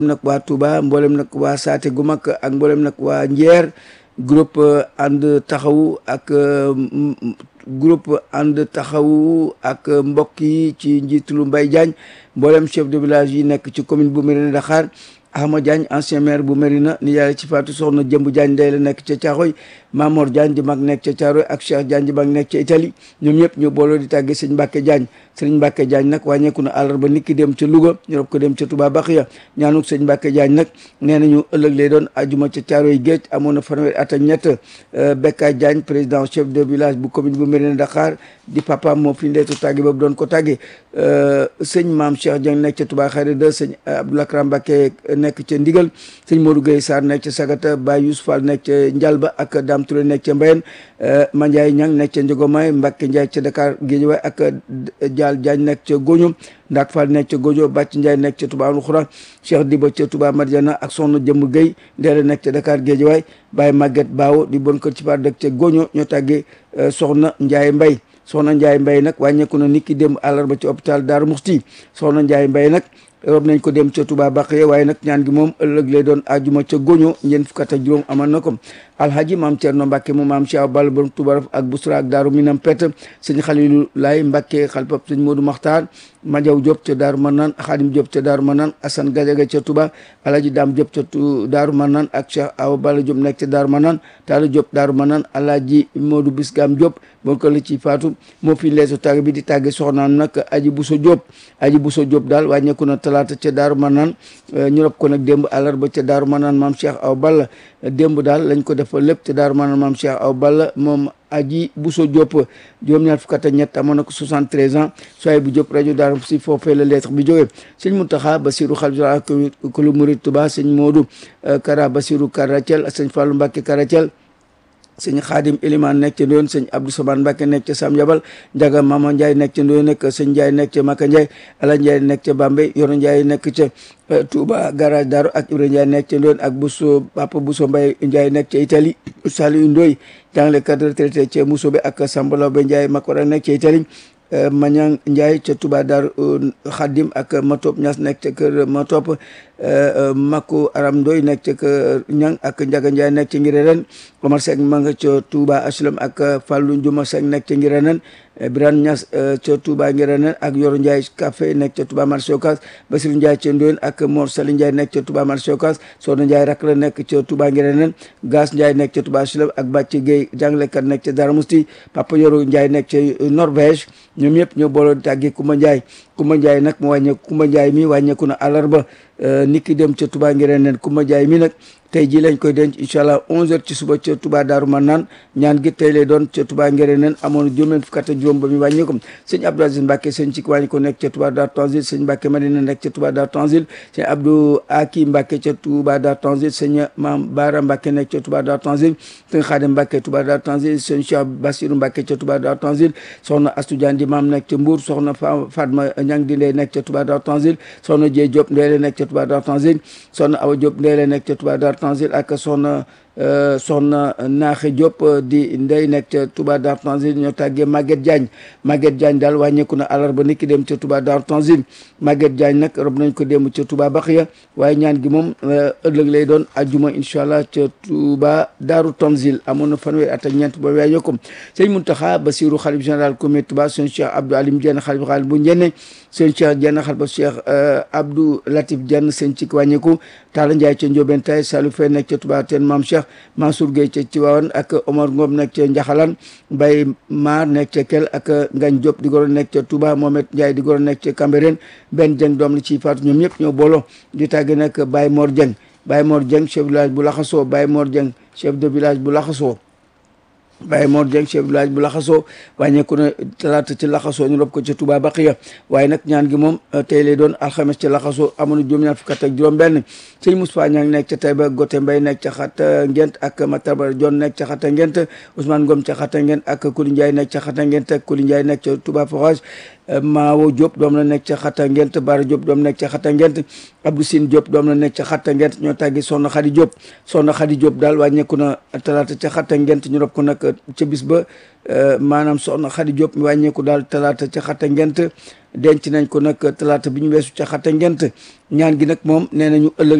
nag waa Touba mboolem nag waa Saate gu mag ak mboolem nag waa Njeer groupe ànd taxawu ak groupe ànd taxawu ak mbokk yi ci njiitulu Mbaye Diagne mboolem chef de village yi nekk ci commune bu Mérina Dakhar Ahmad Diagne ancien maire bu Mérina ni yàlla ci faatu soxna Jëmb Diagne day la nekk ca Caaxoy Mamor Diagne di mag nekk ca Caaroy ak Cheikh Diagne di mag nekk ca Italie ñoom ñëpp ñu booloo di tàggee sëñ Mbàkke Diagne sëñ Mbàkke Diagne nag wàññeeku na àllarba nit ki dem ca Louga ñu rob ko dem ca Touba Baxiya ñaanuk sëñ Mbàkke Diagne nag nee nañu ëllëg lay doon ajuma ca Caaroy géej amoon na fanweeri at ak ñett Bekka Diagne président chef de village bu commune bu Mérina Dakhar di papa moo fi ndeetu tàgge boobu doon ko tàgge sëñ Maam Cheikh Diagne nekk ca Touba Xayra de sëñ Abdoulaye Kram Mbàkke nekk ca Ndigal sëñ Modou Gueye Sarr nekk ca Sagata Baye Youssou Fall nekk ca Njalba ak Dame Touré nekk ca Mbayen Mandiaye Niang nekk ca Njogomay Mbacke Ndiaye ca Dakar Guédiawaye ak Dial Diagne nekk ca Goño Ndak Fall nekk ca Gojo Bàcc Ndiaye nekk ca Touba Alxura Cheikh Diba ca Touba Madiana ak Soxna Jëmm Gueye Ndeela nekk ca Dakar Guédiawaye Baye Maguette Baawo di bon kër ci par dëkk ca Goño ñoo tàggee Soxna Ndiaye Mbaye Soxna Ndiaye Mbaye nag wàññeeku na nit ki démb àllarba ci hôpital Darou Mouhty Soxna Ndiaye Mbaye nag rob nañ ko dem ca Touba Baqiya waaye nag ñaan gi moom ëllëg lay doon ajuma ca Goño ñeent fukk ak juróom amal na ko alhaji maam Thierno Mbacke mu maam Cheikh Ball borom Touba ak Bousra ak Daaru Minam Pet sëñ Xalilu Laay Mbacke xalpab sëñ Modou Makhtar Madiaw Diop ca Daaru Manaan Xaadim Diop ca Daaru Manaan Assane Gadiaga ca Touba alhaji Dame Diop ca Daaru Manaan ak Cheikh Awa Balla Diop nekk ca Daaru Manaan Talla Diop Daaru Manaan alhaji Modou Bisgam Diop bon ko la ci faatu moo fi leesu tàgg bi di tàgge soxnaam nag aji Bousso Diop aji Bousso Diop daal wàññeeku na talaata ca Daaru Manaan ñu rob ko nag démb àllarba ca Daaru Manaan maam Cheikh Awa Balla démb daal lañ ko defal lépp ca Daaru Manaan maam Cheikh Awa Balla moom aji Bousso Diop juróom-ñaar fukk ak ñett amoon na ko 73 ans soay bu Diop rajo Daaru si foofee la lettre bi jógee sëñ Mountakha Bassirou Khalifa ko lu murid Touba sëñ Modou Kara Bassirou Karatiel sëñ Fallou Mbacké Karatiel sëñ xaadim Eliman nekk ca Ndoyen sëñ Abdou Saban Mbacke nekk ca Sam Yabal Njaga Mama Ndiaye nekk ca Ndoyen nekk sëñ Ndiaye nekk ca Maka Ndiaye Ala Ndiaye nekk ca Bambey Yoro Ndiaye nekk ca Touba garage Daru ak Ibra Ndiaye nekk ca Ndoyen ak Bousso Papa Bousso Mbaye Ndiaye nekk ca Italie Saliou Ndoye jàngalekat retraité ca Mousobé ak Sambalaw Be Ndiaye Makora nekk ca Italie Mañang Ndiaye ca Touba Dar Khadim ak Matop Ñas nekk ca kër Matop Makku Aram Ndoy nekk ca kër Ñang ak Njaga Ndiaye nekk ca Ngirenen Omar Seck ma nga ca Touba Aslam ak Fallou Njuma Seck nekk ca Ngirenen Birane Ñas ca Touba Ngirenen ak Yoro Ndiaye café nekk ca Touba marché Ocass Basirou Ndiaye ca Ndoyen ak Mor Sali Ndiaye nekk ca Touba marché Ocass Soxna Ndiaye rak la nekk ca Touba Ngirenen Gas Ndiaye nekk ca Touba Aslam ak Bàcc Gueye jàngalekat nekk ca Darou Mousti Papa Yoro Ndiaye nekk ca Norvège ñoom ñëpp ñoo booloo tàggee Kumba Ndiaye Kumba Ndiaye nag mu wàññeeku Kumba Ndiaye mi wàññeeku na àllarba nit ki dem ca Touba Ngirenen Kumba Ndiaye mi nag tey jii lañ koy denc incha allah 11h ci suba ca Touba Daaru Manaan ñaan gi tey lay doon ca Touba Ngirenen amoon juróom fukk ak juróom ba mu wàññi ko sëñ Abdou Aziz Mbacke sëñ ci wàññi ko nekk ca Touba Daaru Tanzil sëñ Mbacke Madina nekk ca Touba Daaru Tanzil sëñ Abdou Aki Mbacke ca Touba Daaru Tanzil sëñ Maam Baara Mbacke nekk ca Touba Daaru Tanzil sëñ Xaadim Mbacke Touba Daaru Tanzil sëñ Cheikh Bassirou Mbacke ca Touba Daaru Tanzil soxna Astou Diagne di maam nekk ca Mbour soxna Fatma Ñang di ndey nekk ca Touba Daaru Tanzil soxna Dieye Diop ndey la nekk ca Touba Daaru Tanzil soxna Awa Diop ndey la nekk ca Touba Daaru Tanzil ak soxna soxna Naaxe Diop di ndey nekk ca Touba Darou Tanzil ñoo tàggee Maguette Diagne Maguette Diagne daal wàññeeku na àllarba nit ki dem ca Touba Darou Tanzil Maguette Diagne nag rob nañ ko dem ca Touba Baxiya waaye ñaan gi moom ëllëg lay doon ajjuma incha allah ca Touba Darou Tanzil amoon na fanweeri at ak ñeent ba waaye ko sëñ Mountakha Bassirou xalif général comité Touba sëñ Cheikh Abdou Alim Diène xalif xaalif bu Njenne sëñ Cheikh Diène xalif Cheikh Abdou Latif Diène sëñ ci wàññeeku Talla Ndiaye ca Ndiobène Tay Salou Faye nekk ca Touba Teen Maam Cheikh Mansour Gueye ca Tivaouane ak Omar Ngom nekk ca Njaxalan Mbaye Maar nekk ca Kel ak Ngagne Diop di goro nekk ca Touba Mohamed Ndiaye di goro nekk ca Cambérène benn jëng doom la ci faatu ñoom ñëpp ñoo booloo di tàgge nag Baye Mor Dieng Baye Mor Dieng chef de village bu Laxasoo Baye Mor Dieng chef de village bu Laxasoo Baye Mor Dieng chef village bu laxasoo wàññeeku na talaata ci laxasoo ñu rob ko ca Touba Baqiya waaye nag ñaan gi moom tey lay doon alxames ci laxasoo amoon na juróom-ñaar fukk ak juróom benn sëñ Moustapha Niang nekk ca Taïba Gote Mbay nekk ca xata ngent ak Mataba Jon nekk ca xata ngent Ousmane Ngom ca xata ngent ak Kuli Ndiaye nekk ca xata ngent ak Kuli Ndiaye nekk ca Touba Forage Maawo Diop doom la nekk ca Xatta Ngent Bara Diop doom nekk ca Xatta Ngent Abdou Sine Diop doom la nekk ca Xatta Ngent ñoo tàggi Soxna Xadi Diop Soxna Xadi Diop daal wàññeeku na talaata ca Xatta Ngent ñu rob ko nag ca bis ba maanaam Soxna Xadi Diop mi wàññeeku daal talaata ca Xatta Ngent denc nañ ko nag talaata bi ñu weesu ca Xatta Ngent ñaan gi nag moom nee nañu ëllëg